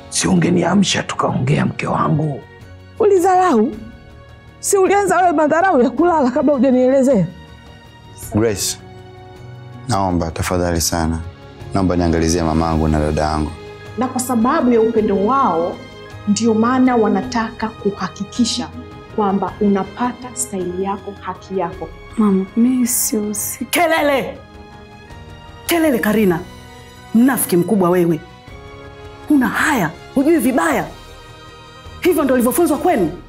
Si ungeniamsha tukaongea, mke wangu. Ulidharau? Si ulianza wewe madharau ya kulala kabla hujanielezea? Grace, naomba tafadhali sana, naomba niangalizie mamangu na dada yangu. na kwa sababu ya upendo wao ndio maana wanataka kuhakikisha kwamba unapata staili yako, haki yako. Mama, mimi sihusiki. Kelele kelele, Karina, mnafiki mkubwa wewe. Una haya, hujui vibaya. Hivyo ndo ulivyofunzwa kwenu?